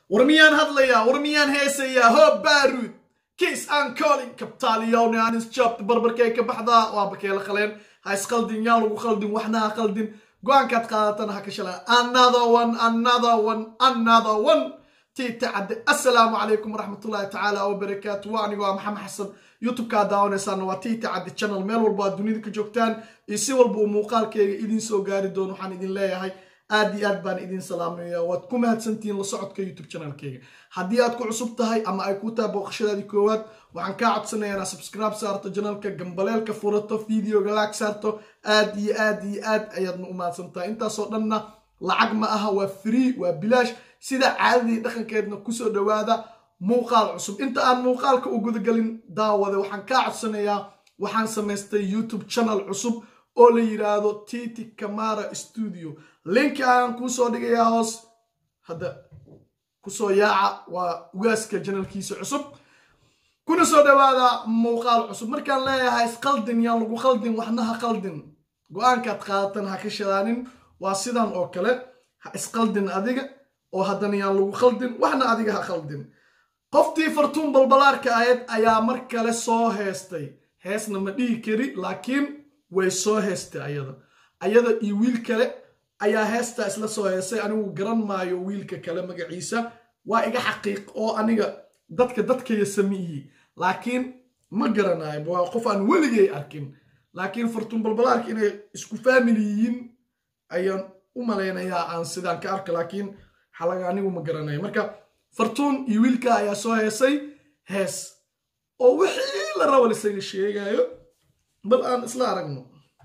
war miyaan hadlayaa war miyaan heesayaa hoo baaruud kiis aan colin kabtaaliyowne aan isjabta barbarkay ka baxdaa waa bakeela qaleen ha isqaldin yaan lagu qaldin waxna ha qaldin go-aankaad qaadatana ha ka shalaa another one another one another one tiita cadde assalaamu calaykum waraxmatullaahi tacaala wabarakaatu waa anigo ah maxamed xasan youtube-kaa daawanaysaana waa tiita cadde channel meel walba aad dunida ka joogtaan iyo si walba uu muuqaalkeyga idiin soo gaari doono waxaan idin leeyahay aad iyo aad baan idin salaamaya waad ku mahadsantihiin la socodka youtube channelkeyga haddii aad ku cusub tahay ama ay ku tahay booqashadaadii koowaad waxaan kaa codsanayaa inaad subscribe saarto janalka gambaleelka furato videoga laag saarto aad iyo aad iyo aad ayaadna u mahadsantahay intaasoo dhanna lacag ma aha waa free waa bilaash sida caadadii dhaqankeedna kusoo dhowaada muuqaal cusub inta aan muuqaalka u gudagelin daawade waxaan kaa codsanayaa waxaan samaystay youtube channel cusub oo la yidhaahdo titi camara studio linki ayaan kuusoo dhigayaa hoos hadda kusoo yaaca waa ugaaska janalkiisa cusub kuna soo dhowaada muuqaal cusub markaan leeyahay isqaldin yaan lagu qaldin waxna ha qaldin go-aankaad qaadatan ha ka shadaanin waa sidan oo kale ha isqaldin adiga oo haddana yaan lagu qaldin waxna adiga ha qaldin qoftii fartuun balbalaarka ahayd ayaa mar kale soo heestay heesna ma dhihi kari laakiin way soo heestay ayada ayada iyo wiil kale ayaa heestaa isla soo heestay anigu garan maayo wiilka kale magaciisa waa iga xaqiiq oo aniga dadka dadkaya samiiyi laakiin ma garanayo waa qof aan weligay arkin laakiin fartuun balbalaarka inay isku faamili yihiin ayaan u malaynayaa aan sidaan ka arka laakiin xalaga anigu ma garanayo marka fartuun iyo wiilka ayaa soo heesay hees oo wixii la raba lisaga sheegayo bal aan isla aragno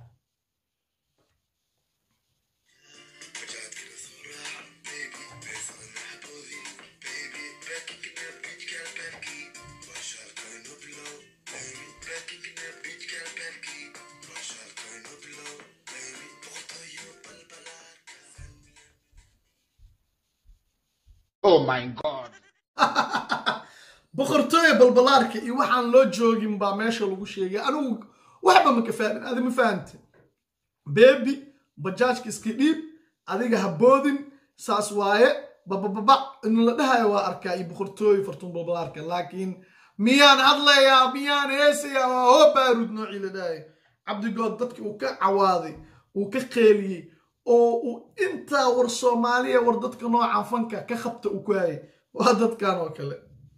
Oh my God. boqortooya balbalaarka iyo waxaan loo joogin baa meesha lagu sheegay anigu waxba ma ka faahin adi ma fahante bebi bajaajka iska dhiib adiga ha boodin saas waaye babababa in la dhahayo waa arkaa iyo boqortooya fartuun balbalaarka laakiin miyaan hadlayaa miyaan heesayaa waa hoo baaruud noocii la dhahayo cabdigood dadki uu ka cawaaday uu ka qeeliyey oo uu intaa war soomaaliya war dadka noocan fanka ka qabta uu ku hayay waa dadkan oo kale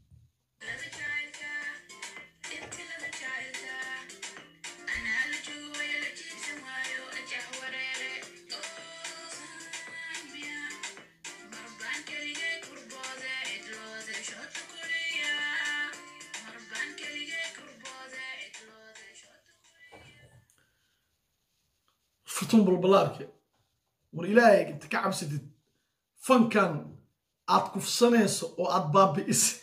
fartuun balbalaarka war ilaahay inta ka cabsatid fankan aad kufsanayso oo aad baabi'isay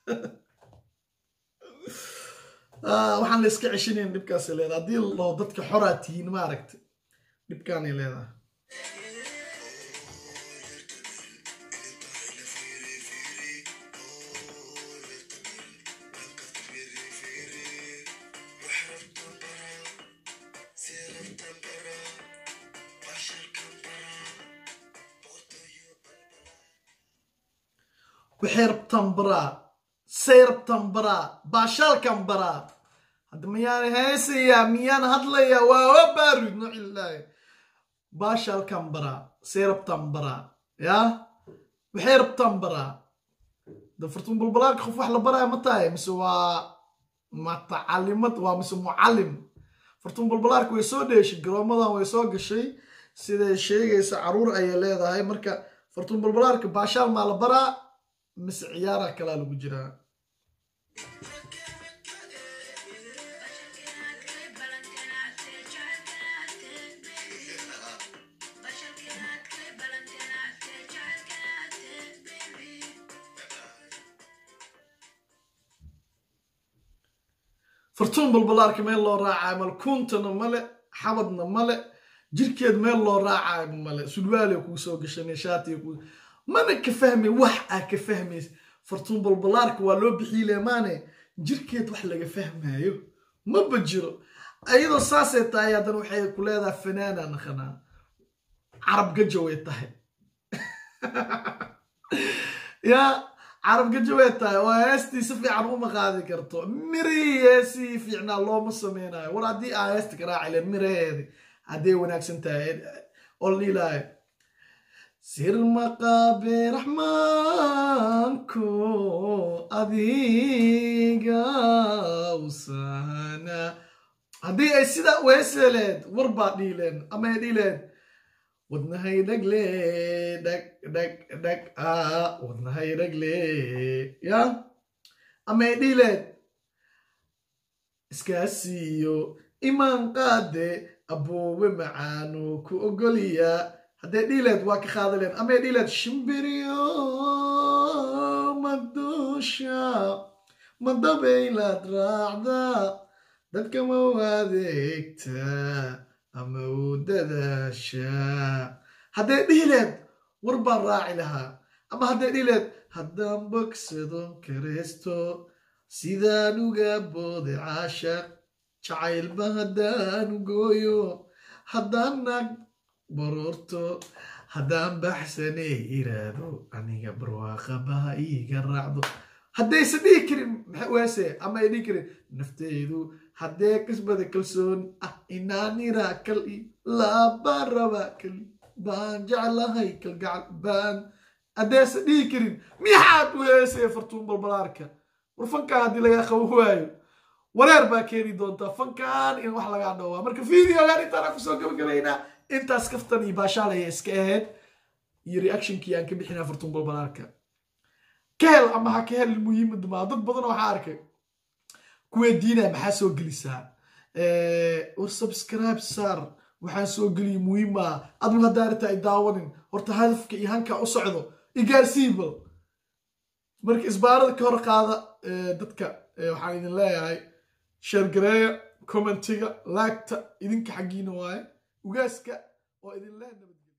waxaan la iska ceshinayn dhibkaasay leedahay haddii la dhaho dadka xoraa tihiin ma aragta dhibkaanay leedahay waxay rabtaan baraa say rabtaan baraa baashaalkan baraa hadda miyaan heesayaa miyaan hadlayaa waa wa baaruud noocilaahi baashaalkan baraa say rabtaan baraa yaa waxay rabtaan baraa da fartuun balbalaarka qof wax la baraya ma tahay mise waa matacalimad waa mise mucallim fartuun balbalaarka way soo dheeshay garoomadan way soo gashay siday sheegaysa caruur ayay leedahay marka fartuun balbalaarka baashaal maa la baraa mise ciyaaraha kalaa lagu jiraa fartuun balbalaarka meel loo raacayo male kuuntana male xabadna male jirkeed meel loo raacayo male sulwaale kuu soo gashanay shaatiga kuu mana ka fahmay wax aa ka fahmaysa fartuun balbalaarka waa loo bixiile maane jirkeed wax laga fahmayo maba jiro ayadoo saasay tahay haddana waxay ku leedahay fanaana naqanaa carab gaja way tahay yaa carab gajaweed tahay oo heestii si fiican uma qaadi karto mirihii heesii fiicnaa looma sameynayo war haddii aa heesta ka raaci leen miraheedi hadday wanaagsan tahay oo la dhiilaayo sir maqaabe raxmaanku adiga usana haddii ay sidaa weeseleed war baa dhiileen ama ay dhiileen wadnahay dhagle dhag dhag dhag a wadnahay dhagle ya ama ay dhiileen iskaasiiyo imaan qaade aboowe macaanu ku ogoliya hadday dhiileed waa ka qaadaleen ama ay dhiileed shimbiriyo maduusha madabaylaad raacda dadka ma u adeegta ama u dadaasha hadday dhihileed war baan raaci lahaa ama hadday dhihileed haddaan bogsado kareysto sidaan uga boode caashaq jacaylba haddaan gooyo haddaan nag baroorto haddaan baxsane iraado aniga barwaaqabaha iiga raacdo haddaysan dhihi karin waase ama ay dhihi karin nafteydu haddee kasbada kalsoon ah inaanira kal laabaan rabaa kali baan jeclahay kalgacal baan haddaysan dhihi karin mixaad weese fartuun balbalaarka war fankaan haddii lagaa qabo waayo wareer baa keeni doontaa fankan in wax lagaa dhowaa marka videogan intaana kusoo gabagabaynaa intaas kaftan iyo baashaalaya iska ahayd iyo reactionkii aan ka bixinaa fartuun balbalaarka ka hel ama ha ka hel muhiimada maa dad badan waxaa arkay kuwee diinaya maxaa soo gelisaa war subscribe saar waxaan soo geliya muhiimaa adigu haddaa arrinta ay daawanin horta hadafka iyo hanka u socdo igaarsiibal marka isbaarada ka hor qaada dadka waxaan idin leeyahay sheergareeya commentiga laagta idinka xaggiina waaye ugaaska oo idin lee nabadgelya